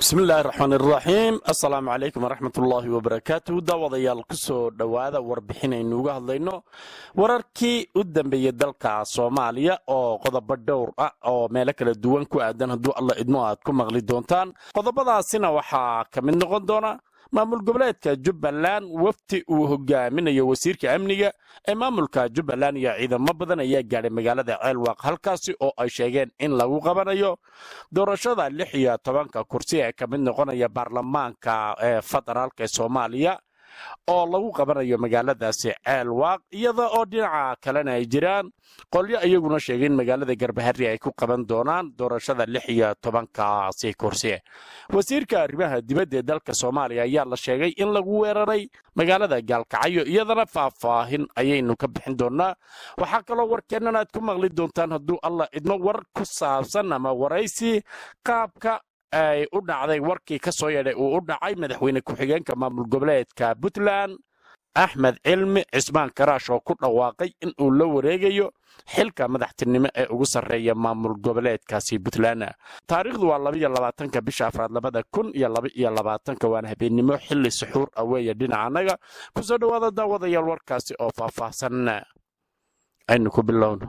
bismillahi raxmaan iraxiim assalaamu calaykum waraxmat ullaahi wabarakaatu daawadayaal ku soo dhowaada warbixinaynu uga hadlayno wararkii u dambeeyey dalka soomaaliya oo qodobo dhowr ah oo meelo kala duwan ku aadan hadduu alla idmo aad ku maqli doontaan qodobadaasina waxaa ka mid noqon doona maamul goboleedka jubbaland wafti uu hogaaminayo wasiirka amniga ee maamulka jubbaland iyo ciidamo badan ayaa gaadhay magaalada ceelwaaq halkaasi oo ay sheegeen in lagu qabanayo doorashada lix iyo tobanka kursi ee ka mid noqonaya baarlamaanka ee federaalk ee soomaaliya oo lagu qabanayo magaaladaasi ceelwaaq iyada oo dhinaca kalena ay jiraan qolyo iyaguna sheegay in magaalada garbahari ay ku qaban doonaan doorashada lix iyo tobankaasi kursi wasiirka arrimaha dibadda ee dalka soomaaliya ayaa la sheegay in lagu weeraray magaalada gaalkacyo iyadana faahfaahin ayaynu ka bixin doonaa waxaa kaloo warkeennan aad ku maqli doontaan hadduu allah idmo war ku saabsan ama waraysi qaabka ay u dhacday warkii ka soo yeedhay uu u dhacay madaxweyne ku-xigeenka maamul goboleedka puntland axmed cilmi cismaan karaash oo ku dhawaaqay in uu la wareegayo xilka madaxtinimo ee ugu sarreeya maamul goboleedkaasi puntland taariikhdu waa labaiyo labaatanka bisha afraad labada kun iyo labaiyo labaatanka waana habeennimo xilli suxuur ah weeye dhinacannaga kusoo dhowaada daawadayaal warkaasi oo faahfaahsan aynu ku bilowno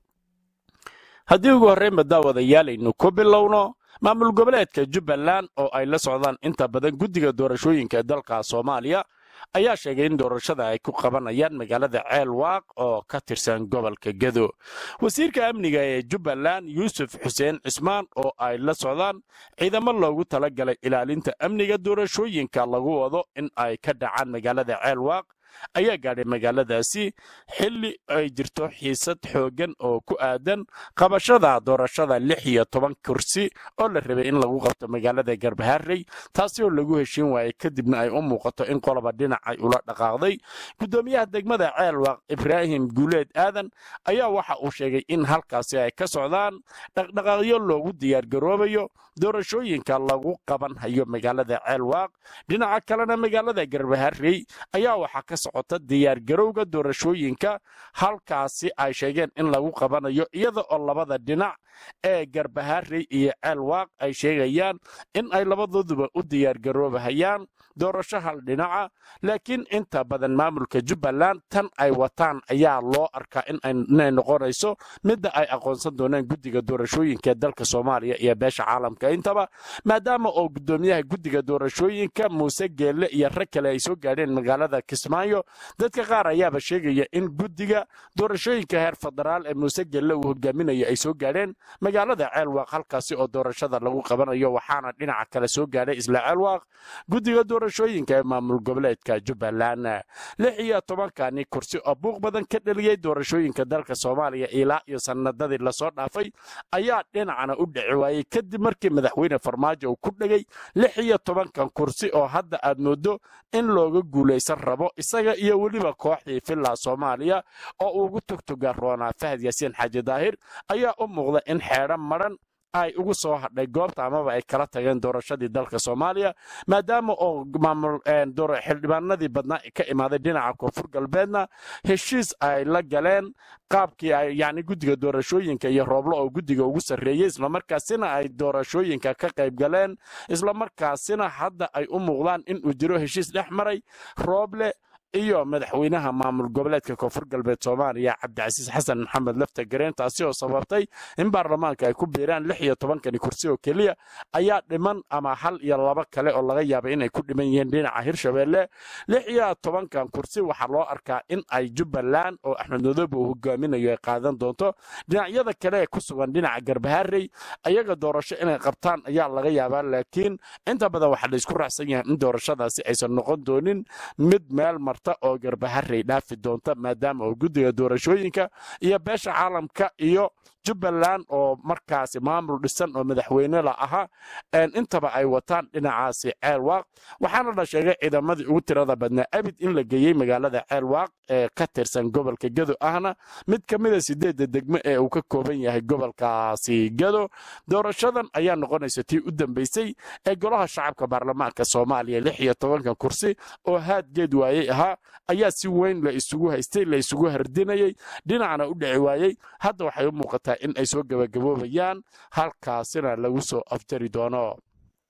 haddii ugu horreynba daawadayaal aynu ku bilowno maamul goboleedka jubbaland oo ay la socdaan inta badan guddiga doorashooyinka dalka soomaaliya ayaa sheegay in doorashada ay ku qabanayaan magaalada ceelwaaq oo ka tirsan gobolka gedo wasiirka amniga ee jubbaland yuusuf xuseen cismaan oo ay la socdaan ciidamo loogu talagalay ilaalinta amniga doorashooyinka lagu wado in ay ka dhacaan magaalada ceelwaaq ayaa gaadhay magaaladaasi xilli ay jirto xiisad xooggan oo ku aadan qabashada doorashada lix iyo toban kursi oo la rabay in lagu qabto magaalada garbaharey taasi oo lagu heshiin waayey kadibna ay u muuqato in qoloba dhinac ay ula dhaqaaqday guddoomiyaha degmada ceelwaaq ibraahim guuleed aadan ayaa waxa uu sheegay in halkaasi ay ka socdaan dhaqdhaqaaqyo loogu diyaargaroobayo doorashooyinka lagu qaban hayo magaalada ceelwaaq dhinaca kalena magaalada garbaharey ayaa waxaa ka socota diyaargarowga doorashooyinka halkaasi ay sheegeen in lagu qabanayo iyada oo labada dhinac ee garbaharey iyo ceelwaaq ay sheegayaan in ay labadooduba u diyaargaroobahayaan doorasho hal dhinaca laakiin inta badan maamulka jubbaland tan ay wataan ayaa loo arkaa inay noqonayso midda ay aqoonsan doonaan guddiga doorashooyinka dalka soomaaliya iyo beesha caalamka intaba maadaama oo guddoomiyaha guddiga doorashooyinka muuse geelle iyo rag kale ay soo gaadheen magaalada kismaayo dadka qaar ayaaba sheegaya in guddiga doorashooyinka heer federaal ee muuse geelle uu hogaaminayo ay soo gaadheen magaalada ceelwaaq halkaasi oo doorashada lagu qabanayo waxaana dhinaca kale soo gaadhay isla ceelwaaq guddiga doorashooyinka ee maamul goboleedka jubbaland lix iyo tobankani kursi oo buuq badan ka dheliyey doorashooyinka dalka soomaaliya ilaa iyo sannadadii lasoo dhaafay ayaa dhinacana u dhici waayey kadib markii madaxweyne farmaajo uu ku dhegay lix iyo tobankan kursi oo hadda aad moodo in looga guulaysan rabo isaga iyo weliba kooxdii villa soomaaliya oo uugu tugtuga roonaa fahad yaasiin xaaji daahir ayaa u muuqda in xeedho madhan ay ugu soo hadhay goobta amaba ay kala tageen doorashadii dalka soomaaliya maadaama oo maamul xildhibaanadii badnaa ka imaaday dhinaca koonfur galbeedna heshiis ay la galeen qaabkii ay yacni guddiga doorashooyinka iyo rooblo oo guddiga ugu sarreeyey islamarkaasina ay doorashooyinka ka qayb galeen islamarkaasina hadda ay u muuqdaan in uu jiro heshiis dhex maray rooble iyo madaxweynaha maamul goboleedka koonfur galbeed soomaaliya cabdicasiis xasan maxamed lafta gareen taasi oo sababtay in baarlamaanka ay ku biiraan lix iyo tobankani kursi oo keliya ayaa dhiman ama hal iyo laba kale oo laga yaabay inay ku dhiman yihiin dhinaca hirshabeelle lix iyo tobankan kursi waxaa loo arkaa in ay jubbaland oo axmed madoobe uu hogaaminayo ay qaadan doonto dhinacyada kale ee ku sugan dhinaca garbaharey ayaga doorasho inay qabtaan ayaa laga yaabaa laakiin inta badan waxaa laysku raacsan yahay in doorashadaasi aysan noqon doonin mid meel marta oo garbaharey dhaafi doonta maadaama oo guddiga doorashooyinka iyo beesha caalamka iyo jubbaland oo markaasi maamul dhisan oo madaxweyne la ahaa intaba ay wataan dhinacaasi ceelwaaq waxaana la sheegay ciidamadii ugu tirada badnaa abid in la geeyey magaalada ceelwaaq ee ka tirsan gobolka gedo ahna mid ka mida sideedda degmo ee uu ka kooban yahay gobolkaasi gedo doorashadan ayaa noqonaysa tii u dambeysay ee golaha shacabka baarlamaanka soomaaliya lix iyo tobanka kursi oo haadgeed waayey ahaa ayaa si weyn la isugu haystay la isugu hardinayey dhinacna u dhici waayey hadda waxay u muuqataa in ay soo gabagaboobayaan halkaasina lagu soo afjari doono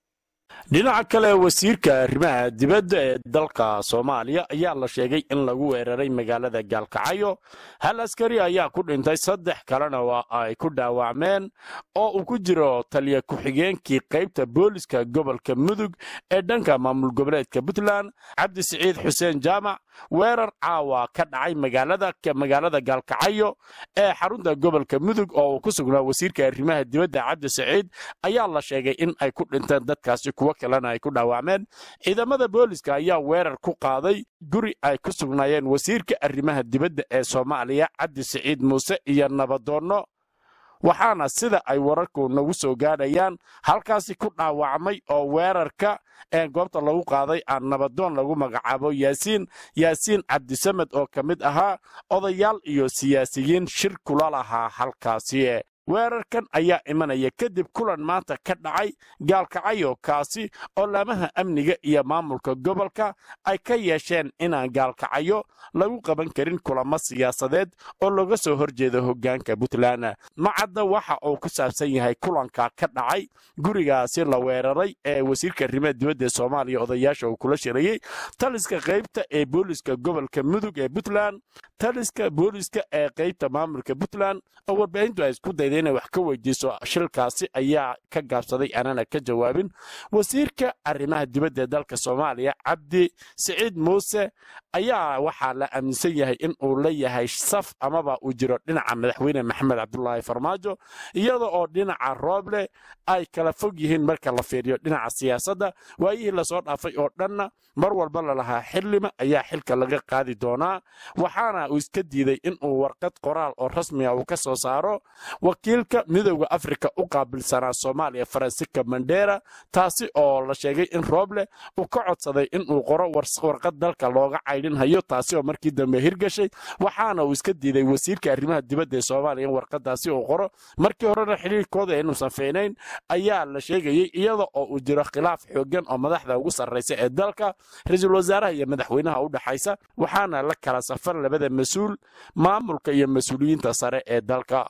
dhinaca kale wasiirka arrimaha dibadda ee dalka soomaaliya ayaa la sheegay in lagu weeraray magaalada gaalkacyo hal askari ayaa ku dhintay saddex kalena waa ay ku dhaawacmeen oo uu ku jiro taliya ku-xigeenkii qaybta booliska gobolka mudug ee dhanka maamul goboleedka puntland cabdi siciid xuseen jaamac weerar caawa ka dhacay magaalada gaalkacyo ee xarunta gobolka mudug oo uu ku sugnaa wasiirka arrimaha dibadda cabdi siciid ayaa la sheegay in ay ku dhinteen dadkaasi kuwo kalena ay ku dhaawacmeen ciidamada booliska ayaa weerar ku qaaday guri ay ku sugnaayeen wasiirka arrimaha dibadda ee soomaaliya cabdi siciid muuse iyo nabadoonno waxaana sida ay wararku nagu soo gaadhayaan halkaasi ku dhaawacmay oo weerarka ee goobta lagu qaaday aan nabadoon lagu magacaabo yaasiin yaasiin cabdisamed oo ka mid ahaa odayaal iyo siyaasiyiin shir kula lahaa halkaasi weerarkan ayaa imanaya kadib kulan maanta ka dhacay gaalkacyo kaasi oo laamaha amniga iyo maamulka gobolka ay ka yeesheen inaan gaalkacyo lagu qaban karin kulamo siyaasadeed oo looga soo horjeedo hoggaanka puntland macadda waxa uu ku saabsan yahay kulanka ka dhacay gurigaasi la weeraray ee wasiirka arrimaha dibadda ee soomaaliya odayaasha uu kula shirayey taliska qaybta ee booliska gobolka mudug ee puntland taliska booliska ee qaybta maamulka puntland oo warbaahintu ay isku dayday inay wax ka weydiiso shilkaasi ayaa ka gaabsaday aanana ka jawaabin wasiirka arrimaha dibadda ee dalka soomaaliya cabdi siciid muuse ayaa waxaa la aaminsan yahay in uu la yahay saf amaba uu jiro dhinaca madaxweyne maxamed cabdulaahi farmaajo iyada oo dhinaca rooble ay kala fog yihiin marka la fiiriyo dhinaca siyaasadda waayihii lasoo dhaafay oo dhanna mar walba lalahaa xillima ayaa xilka laga qaadi doonaa waxaana uu iska diiday inuu warqad qoraal oo rasmiga uu ka soo saaro wakiilka midowda afrika u qaabilsanaa soomaaliya faransika mandera taasi oo la sheegay in rooble uu ka codsaday inuu qoro warqad dalka looga caydhinhayo taasi oo markii dambe hirgashay waxaana uu iska diiday wasiirka arrimaha dibadda ee soomaaliya in warqadaasi uu qoro markii horena xiriirkooda inuusan feynayn ayaa la sheegayey iyada oo uu jiro khilaaf xoogan oo madaxda ugu sarraysa ee dalka ra-iisul wasaaraha iyo madaxweynaha u dhexaysa waxaana la kala safar labada mas-uul maamulka iyo mas-uuliyiinta sare ee dalka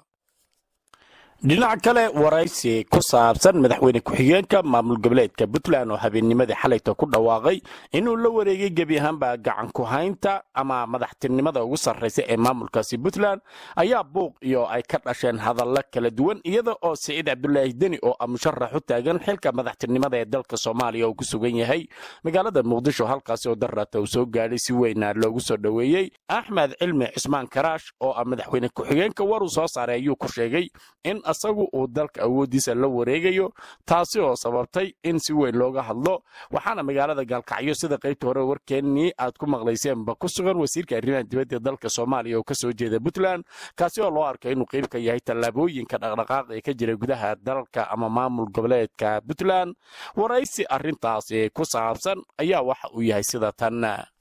dhinaca kale waraysi ku saabsan madaxweyne ku-xigeenka maamul goboleedka puntland oo habeennimadii xalayta ku dhawaaqay inuu la wareegay gebi ahaanba gacan ku haynta ama madaxtinimada ugu sarraysa ee maamulkaasi puntland ayaa buuq iyo ay ka dhasheen hadallo kala duwan iyada oo siciid cabdulaahi deni oo ah musharax u taagan xilka madaxtinimada ee dalka soomaaliya uu ku sugan yahay magaalada muqdisho halkaasi oo darata uu soo gaadhay si weyna loogu soo dhoweeyey axmed cilmi cismaan karaash oo ah madaxweyne ku-xigeenka waruu soo saaray ayuu ku sheegay in asagu uu dalka awooddiisa la wareegayo taasi oo sababtay in si weyn looga hadlo waxaana magaalada gaalkacyo sida qaybta hore warkeennii aad ku maqlayseenba ku sugan wasiirka arrimaha dibadda dalka soomaaliya oo ka soo jeeda puntland kaasi oo loo arkay inuu qayb ka yahay tallaabooyinka dhaqdhaqaaq ee ka jira gudaha dalka ama maamul goboleedka puntland waraysi arrintaasi ku saabsan ayaa waxa uu yahay sida tan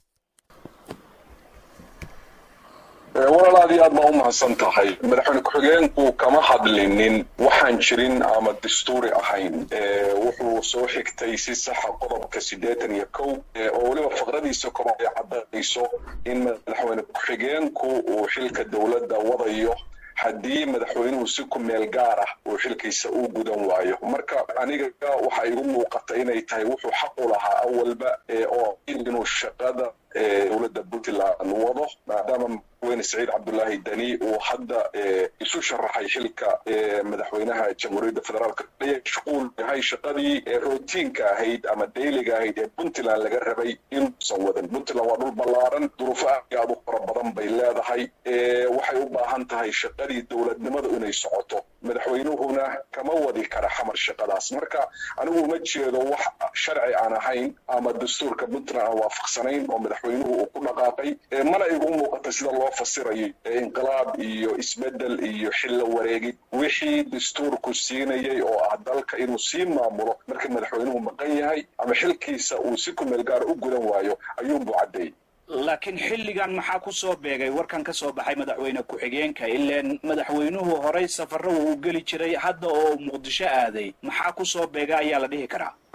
walaal aad iyo aad baa u mahadsan tahay madaxweyne ku-xigeenku kama hadlinin waxaan jirin ama dastuuri ahayn wuxuu soo xigtay si saxa qodobka siddeetan iyo kow oo weliba faqradiisa kor ay caddaynayso in madaxweyne ku-xigeenku uu xilka dowladda wadayo haddii madaxweynuhu si ku meel gaar ah uu xilkiisa u gudan waayo marka aniga waxa igu muuqata inay tahay wuxuu xaq u lahaa awalba oo inuu shaqada dowladda puntland wado maadaama madaxweyne saciid cabdulaahi deni uu hadda isu sharaxay xilka madaxweynaha jamhuuriyadda federaalk shuquul yahay shaqadii rotiinka ahayd ama dayliga ahayd ee puntland laga rabay inuusan wadan puntland waa dhul ballaaran duruufo aad u fara badan bay leedahay waxay u baahan tahay shaqadii dowladnimadu inay socoto madaxweynuhuna kama wadi kara xamar shaqadaas marka anigu uma jeedo wax sharci aan ahayn ama dastuurka puntland aan waafaqsanayn oo madaxweynuhu uu ku dhaqaaqay mana igu muuqata sida loo fasirayo inqilaab iyo isbedel iyo xilla wareegid wixii dastuurku siinayay oo ah dalka inuu sii maamulo marka madaxweynuhu maqan yahay ama xilkiisa uu si ku meel gaara u gudan waayo ayuunbuu caddeeyey laakiin xilligan maxaa ku soo beegay warkan ka soo baxay madaxweyne ku-xigeenka ileen madaxweynuhu horay safarro uu geli jiray hadda oo muqdisho aaday maxaa ku soo beega ayaa la dhihi karaa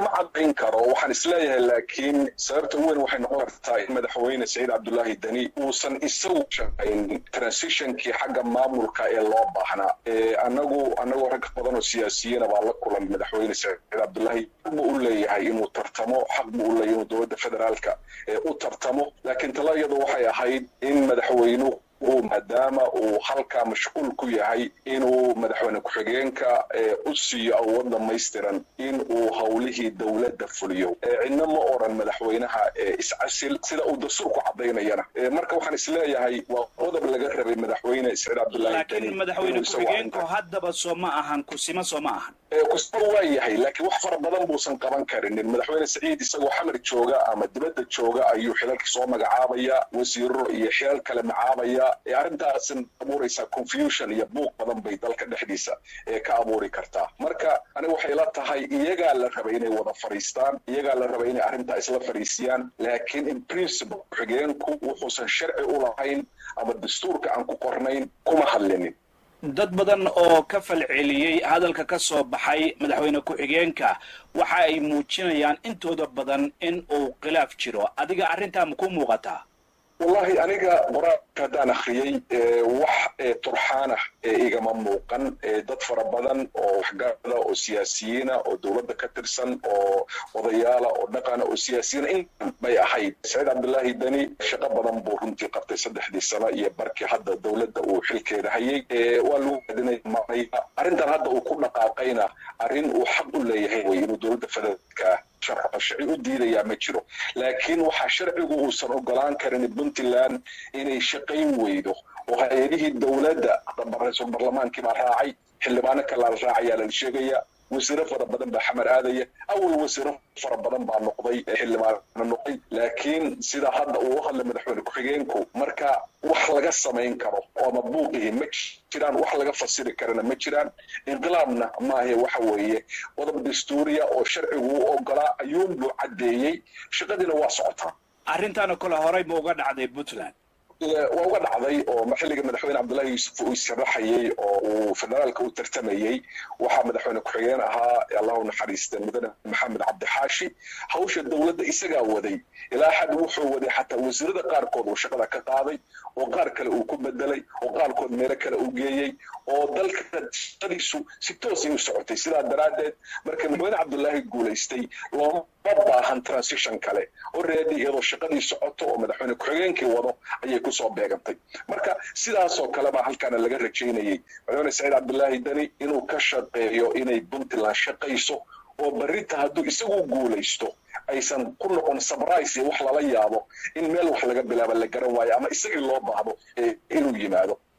ma cadayn karo waxaan isleeyahay laakiin sababta weyn waxay noqon kartaa in madaxweyne saciid cabdullaahi deni uusan isagu shaqaynin transitionkii xagga maamulka ee loo baahnaa anagu anagoo rag badan oo siyaasiyina baa la kulan madaxweyne saciid cabdullaahi xaq buu u leeyahay inuu tartamo xaq buu u leeyahay inuu dowladda federaalka u tartamo laakiin tala iyadu waxay ahayd in madaxweynuhu maadaama uu halkaa mashquul ku yahay inuu madaxweyne ku-xigeenka u siiyo awood dhamaystiran in uu howlihii dowladda fuliyo cidna ma oran madaxweynaha iscasil sida uu dastuurku cadaynayana marka waxaan isleeyahay waa qodob laga rabay madaxweyne saciid cabdullaahi laakiin madaxweyne ku-xigeenku haddaba soo ma ahan kusima soo ma ahan kusima waa yahay laakiin wax fara badan buusan qaban karinin madaxweyne saciid isagoo xamar jooga ama dibadda jooga ayuu xilalkii soo magacaabaya wasiiro iyo xilal kale macaabaya arrintaas abuuraysaa confusion iyo buuq badan bay dalka dhexdiisa ka abuuri kartaa marka aniga waxay la tahay iyagaa la rabay inay wada fadhiistaan iyagaa la rabay inay arrintaa isla fadhiisiyaan laakiin in principle ku-xigeenku wuxuusan sharci u lahayn ama dastuurka aan ku qornayn kuma hadlinin dad badan oo ka falceliyey hadalka ka soo baxay madaxweyne ku-xigeenka waxa ay muujinayaan intooda badan in uu khilaaf jiro adiga arrintaa ma ku muuqataa wallahi aniga qoraalka haddaan akhriyey wax turxaana igama muuqan dad fara badan oo waxgaarada oo siyaasiyiina oo dowladda ka tirsan oo odayaala oo dhaqana oo siyaasiyiina in bay ahayd saciid cabdullaahi deni shaqo badan buu runtii qabtay saddexdii sano iyo barkii hadda dowladda uu xilkeeda hayay waa lagu adinay maray arrintan hadda uu ku dhaqaaqayna arrin uu xaq u leeyahay wey inuu dowladda federaalka sharci u diidayaa ma jiro laakiin waxaa sharcigu uusan ogolaan karin puntland inay shaqayn weydo oo hay-adihii dowladda ra-iisul barlamaankii baa raacay xildhibaano kalaa la raacayaa lala sheegaya wasiiro fara badan baa xamar aadaya awal wasiiro fara badan baa noqday xildhibaano noqday laakiin sida hadda uu u hadlay madaxweyne ku-xigeenku marka wax laga samayn karo oo ama buuqihi ma jiraan wax laga fasiri karana ma jiraan inqilaabna maahe waxa weeye qodob dastuuriya oo sharcigu u ogolaa ayuunbuu caddeeyey shaqadiina waa socotaa arrintaana kole horey ma uga dhacday puntland waa uga dhacday oo xilliga madaxweyne cabdullaahi yuusuf uu issharaxayey oo uu federaalka u tartamayey waxaa madaxweyne ku-xigeen ahaa allahu naxariista mudane maxamed cabdixaashi hawsha dowladda isagaa waday ilaa xad wuxuu waday xataa wasiirada qaarkood uu shaqada ka qaaday oo qaar kale uu ku bedelay oo qaarkood meelo kale u geeyey oo dalka shaqadiisu si toosay u socotay sidaa daraaddeed marka madaxweyne cabdullaahi guulaystay looma baahan transition kale oo reedi iyadoo shaqadii socoto oo madaxweyne ku-xigeenkii wado ayay kusoo beegantay marka sidaasoo kale baa halkaana laga rajaynayey madaxweyne saciid cabdullaahi deni inuu ka shaqeeyo inay puntland shaqayso oo berrinta hadduu isagu guulaysto aysan ku noqon sabrise iyo wax lala yaabo in meel wax laga bilaaba la garan waayo ama isagii loo baahdo inuu yimaado